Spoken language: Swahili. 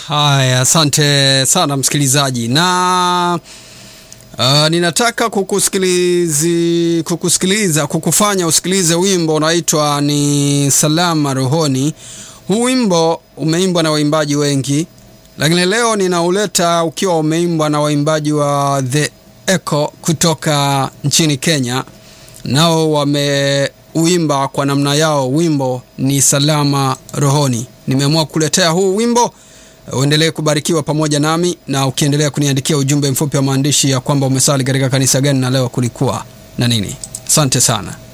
Haya, asante sana msikilizaji, na uh, ninataka kukusikilizi, kukusikiliza kukufanya usikilize wimbo unaitwa ni Salama Rohoni. Huu wimbo umeimbwa na waimbaji wengi, lakini leo ninauleta ukiwa umeimbwa na waimbaji wa The Echo kutoka nchini Kenya, nao wameuimba kwa namna yao. Wimbo ni Salama Rohoni. Nimeamua kukuletea huu wimbo uendelee kubarikiwa pamoja nami, na ukiendelea kuniandikia ujumbe mfupi wa maandishi ya kwamba umesali katika kanisa gani na leo kulikuwa na nini. Asante sana.